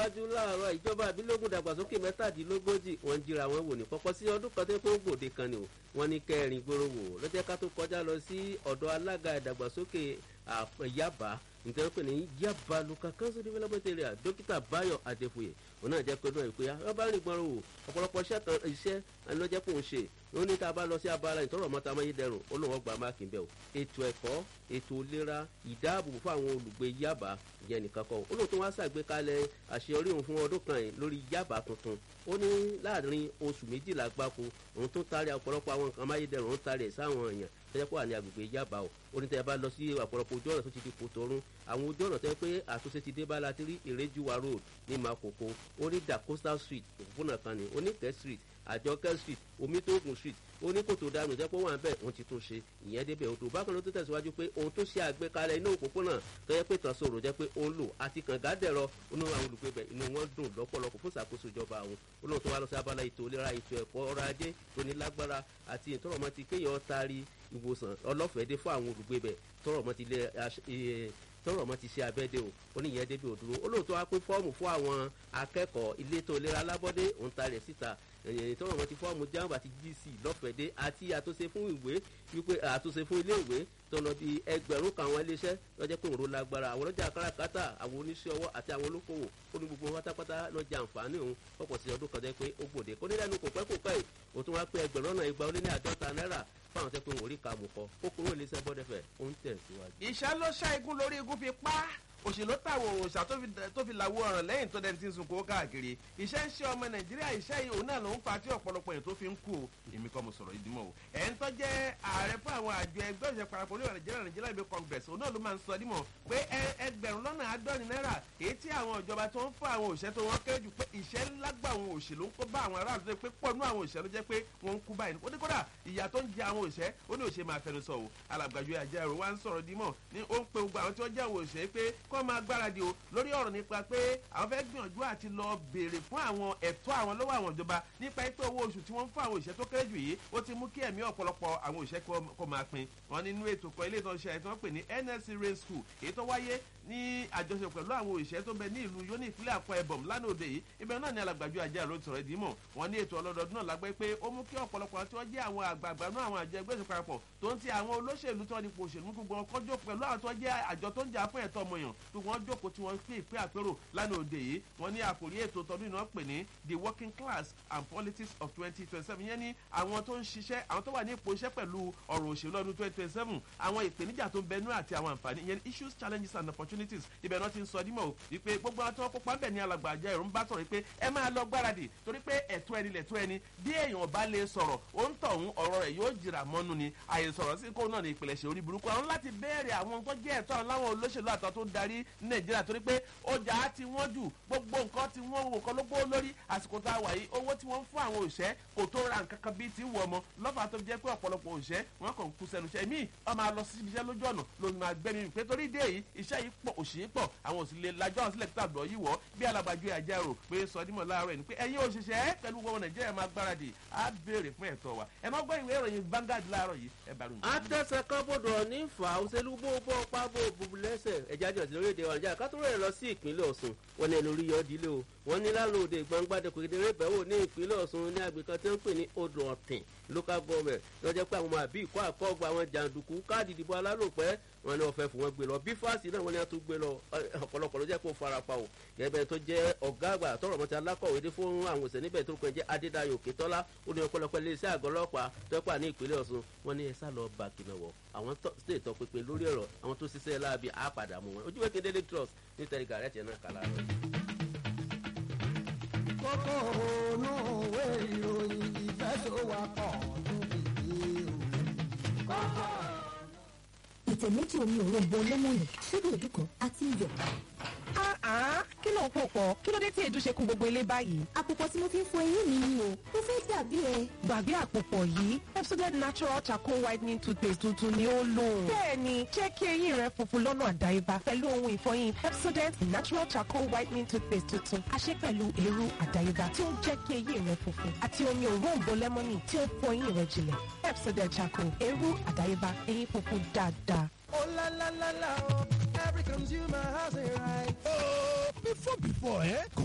tẹ̀síwájú láàárọ̀ ìjọba àbílógún dàgbàsókè mẹ́tàdínlógójì wọ́n jíra wọn wò ní kọ́kọ́ sí ọdún kan tó kó gbòde kan ni o wọ́n ní kẹrin gbòòrò wò lọ́jọ́ ká tó kọjá lọ sí ọ̀dọ̀ alága ìdàgbàsókè yaba nǹkan pè ní yaba local council development area dókítà bayo adefuye òun náà jẹ́ pé náà ìpè ọba rìn gbọ́n wò ọ̀pọ̀lọpọ̀ iṣẹ́ lọ́jẹ́ kó ń ṣe ó ní tá a bá lọ sí abala ìtọ́rọ̀ mọ́ta amáyédẹrùn ó lóun ọgbà máàkì ń bẹ̀ o ètò ẹ̀kọ́ ètò ìlera ìdáàbòbò fún àwọn olùgbé yaba yẹn nìkan kọ́ ó lóun tó wá ṣàgbékalẹ̀ àṣeyọrí òun fún ọdún kan yìí lórí yaba tuntun ó ní láàrin oṣù méjìlá gbáko òun tó taari ọ̀pọ̀lọpọ̀ àwọn nǹkan amáyédẹrùn ó taari ẹ̀ sáwọn èèyàn tẹ́jẹ́ kó wà ní agbègbè yaba o ó ní tẹ́ bá lọ sí ọ̀pọ̀lọpọ̀ ojú ọ̀nà tó ti di kòtòrún àwọn ojú ọ̀nà tẹ́ pé àtúnṣe ti dé bá la ti rí ìrẹ́júwa road ní makoko ó ní da coastal street òpópónà kan ní oníkẹ́ street àjọkẹ́ street omitogun street ó ní kòtò dànù jẹ́ pé wọ́n à ń bẹ̀ wọ́n ti tún ṣe ìyẹn débẹ̀ odò bákan ló tó tẹ̀síwájú pé ohun tó ṣe àgbékalẹ̀ inú òpópónà tó yẹ pé tàn sòrò jẹ́ pé ó ń lò àti kànga dẹ̀rọ inú àwọn olùgbé bẹ̀ inú wọn dùn lọ́pọ̀lọpọ̀ fún ìṣàkóso ìjọba àwọn olóhùn tó wá lọ sí abala ètò ìlera ètò ẹ̀kọ́ ọrọ̀ ajé tó ní lágbára àti ìtọ́rọ̀mọ́ ti kéèyàn taari ìwòsàn ọlọ́fẹ̀ẹ́ dé fún àwọn olùgbé bẹ̀ tọ́rọ̀mọ́ ti lé tọrọ mọ ti ṣe abẹ́dẹ o oníyẹn débi òdúró olóòótọ́ wa pín fọ́ọ̀mù fún àwọn akẹ́kọ̀ọ́ iléetò ìlera alábọ́dé òun ta rẹ̀ síta tọrọ mọ ti fọ́ọ̀mù jamba àti gc lọ́fẹ̀dé àti àtúnṣe fún ìwé wípé àtúnṣe fún ilé ìwé tọ̀nà bíi ẹgbẹ̀rún kan àwọn iléeṣẹ́ lọ́jọ́ pé òun lágbára àwọn ọlọ́jà káràkátà àwọn oníṣẹ́ ọwọ́ àti àwọn olókòwò ó ní gbogbo pátápátá lọ́jà àǹfààní òun pọ̀pọ̀ sí ọdún kan jẹ́ pé ó gbòde kó nílẹ̀ kò pẹ́ kò pẹ́ ó tún wá pé ẹgbẹ̀rún náà igba ó lé ní àádọ́ta náírà fáwọn tẹ́ pé òun rí kàmù kọ ó kúrò iléeṣẹ́ bọ́dẹ̀fẹ̀ ó ń tẹ̀síwájú. ìṣá ló ṣá igun lórí igun fi pa òṣèlú táwọn òòṣà tó fi làwọ ọ̀ràn lẹ́yìn tó dẹni tí ń sun kó káàkiri iṣẹ́ ń ṣe ọmọ nàìjíríà iṣẹ́ yìí òun náà ló ń fa tí ọ̀pọ̀lọpọ̀ yẹn tó fi ń kú o èmi kọ́ mo sọ̀rọ̀ ìdímọ̀ o ẹ̀ ń tọ́ jẹ́ ààrẹ fún àwọn àjọ ẹgbẹ́ òṣèlú parapọ̀ orí nàìjíríà nàìjíríà ibi congress òun náà ló máa ń sọ dímọ̀ pé ẹgbẹ̀rún lọ́nà àádọ́rin náírà èyí tí àwọn ìjọba tó ń fún àwọn òṣìṣẹ́ tó wọ́n kéré jù pé ìṣẹ́ ńlá gbà àwọn òṣèlú ń kó bá àwọn aráàlú tó pé pọ̀ nú àwọn òṣìṣẹ́ ló jẹ́ pé wọ́n ń kú báyìí ó ní kódà ìyà tó ń jẹ àwọn òṣìṣẹ́ ó ní òṣè máa fẹnu sọ o alàgbàjọ àjẹrò wa ń sọ̀rọ̀ dímọ̀ ní ó ń pe gbogbo àwọn tí wọ́n jẹ́ àwọn òṣìṣẹ́ pé kọ́ máa gbáradì o lórí ọ̀rọ̀ nípa pé àwọn fẹ́ gbìyànjú àti lọ béèrè fún àwọn ẹ̀tọ́ àwọn lọ́wọ́ àwọn ìjọba nípa pé owó oṣù tí wọ́n ń fún àwọn òṣìṣẹ́ tó kéré jù yìí ó ti mú kí ẹ̀mí ọ̀pọ̀lọpọ̀ àwọn òṣìṣẹ́ kó máa pin wọn nínú ètò kan ilé ìtọ́jú ṣe wọ́n pè ní nsc rain school èyí tó wáyé ní àjọṣe pẹ̀lú àwọn òṣìṣẹ́ tó bẹ ní ìlú yóní ìpínlẹ̀ àpọ̀ ẹ̀bọ̀m lánàá òde yìí ibẹ̀ náà ni alàgbàjọ àjẹ́ àrò sọ̀rọ̀ ìdímọ̀ wọn ní ètò ọlọ́dọọdún náà lágbẹ́ pé ó mú kí ọ̀pọ̀lọpọ̀ tí wọ́n jẹ́ àwọn àgbààgbà náà àwọn àjọ ẹgbẹ́ ìṣèpá papọ̀ tó ń ti àwọn olóṣèlú tó ní pòṣèlú gbogbo wọn kọjọ pẹ̀lú àwọn tó jẹ́ àjọ tó ń jà fún ẹ̀tọ́ ọmọyàn gbogbo wọn jókòó tí wọ́n pè pé àpérò lánàá òde yìí wọ́n ní àkòrí ètò tọdún iná pè ní the working class and politics of twenty twenty seven yẹn ní àwọn tó ń ṣiṣẹ́ àwọn tó wà ní ipò iṣẹ́ pẹ̀lú ọ̀rọ̀ òṣèlú ọdún twenty twenty seven àwọn ìpèníjà tó ń bẹnu àti àwọn àǹfààní yẹn issues challenges and opportunities ibẹ̀ náà ti ń sọ dímọ̀ wípé gbogbo àwọn tí wọ́n kópa ń bẹ̀ ní alàgbà àjẹ́ ìrún bá sọ̀rọ̀ pé ẹ máa lọ gbáradì torí pé ẹ̀tọ́ ẹni lẹ̀tọ́ ẹni bí èèyàn bá lè sọ̀rọ̀ ó ń tọ̀hún ọ̀rọ̀ rẹ̀ yóò jìrà mọ́nu ni àyèsọ̀rọ̀ sí kó náà ní ìpìlẹ̀ ṣe orí burúkú àwọn láti béèrè àwọn tó jẹ́ ẹ̀tọ́ àwọn láwọn olóṣèlú àtọ́ tó ń darí nàìjíríà torí pé ọjà á ti wọ́n jù gbogbo nǹkan tí wọ́n wò kọ́ ló gbó lórí àsìkò tá a wà yìí owó tí wọ́n ń fún àwọn òṣẹ́ kò tó ra nǹkan kan bíi ti wọ̀ ọmọ lọ́fà tó jẹ́ pé ọ̀pọ̀lọpọ̀ òṣẹ́ wọn kàn kú sẹ́nu iṣẹ́ míì ọmọ àlọ́ sí iṣẹ́ lójú ọ̀nà ló máa gbẹ́mí pé torí dé yìí iṣẹ́ yìí pọ̀ òṣì yìí pọ̀ àwọn òsì lè lajọ́ àwọn sílẹ̀ tàbí yìí wọ́ bí alábàájú ẹ̀jẹ̀ rò pé sọdímọ̀ láàárọ̀ ẹ̀ ni pé ẹ̀yin òṣìṣẹ́ pẹ̀lú gbogbo nàìjíríà máa gbáradì á béèrè fún ẹ̀tọ́ wa ẹ̀ má gbọ́ ìwé ìròyìn Vanguard láàárọ̀ yìí ẹ̀ bá ròyìn. àtẹ̀sẹ̀ kan bọ̀dọ̀ ní fà òṣèlú bó bọ́ pábò bùbùlẹ́sẹ̀ ẹ̀já jọ̀sí lórílẹ̀‐èdè wa nàìjíríà kátó rẹ̀ lọ sí ìpínlẹ̀ Ọ̀ṣun wọn ní ẹnu orí yọ dílé o wọn ní lálòdì gbàngbàdé kòkèdèrè bẹ̀wò ní ìpínlẹ̀ Ọ̀ṣun ní agbègbè kan tí wọ́n pè ní odò ọ̀tìn local government lọ́jọ́ pé àwọn àbí ìkọ́ àkọ́gbà àwọn jàǹdùkú káàdì ìdìbò alálòpẹ́ wọn ní wọ́n fẹ́ fún wọn gbé lọ bí fásitì náà wọ́n ní wọ́n tún gbé lọ ọ̀pọ̀lọpọ̀ ló jẹ́ kó farapa o gẹ́gẹ́ tó jẹ́ ọ̀gá àgbà tọrọ mọ́tì alákọ̀wé dé fún àwọn òṣèlú níbẹ̀ tó kàn jẹ́ Adédayọ̀ Òkètọ́lá ó ní ọ̀pọ̀lọpọ̀ iléeṣẹ́ àgọ́ ọlọ́pàá tó pà ní ìpínlẹ̀ Ọ̀ṣun wọn ní ẹ sá lọ bá kìnà wọ̀ àwọn state tọ́ pínpín lórí ọ̀rọ̀ àwọn tó ṣiṣẹ́ láabi àpàdà mú wọn ojúwé kéde Daily Trust ní tẹ̀lé rẹ̀ tiẹ̀ náà kàlà rẹ̀. kókó ònú òwe ìròyìn ìfẹsọ̀wápọ̀ ìtẹ̀ méjì omi òrombo lẹ́mọ̀nì ṣíbí èdú kan àti iyọ̀. kí ló ń pò pọ̀ kí ló dé tí èdú ṣe kún gbogbo ilé báyìí. àpòpọ̀ tí mo fi ń fọ eyín mi ni o mo fẹ́ dàbí ẹ. gbàgbé àpòpọ̀ yìí Pepsodent natural charcoal whitening toothpaste tuntun ni ó lò. bẹ́ẹ̀ni jẹ́ kí eyín rẹ funfun lọ́nà àdáyébá pẹ̀lú ohun ìfọyín Pepsodent natural charcoal whitening toothpaste tuntun àṣẹ pẹ̀lú èrú àdáyébá tí ó ń jẹ́ kí eyín rẹ funfun àti omi òróǹbó lẹ́mọ́nì tí ó ń fọ eyín rẹ jinlẹ̀ Pepsodent charcoal èrú àdáyébá eyín funfun dáadáa. Oh la la la la, oh, every consumer has a right. Oh, before before, eh?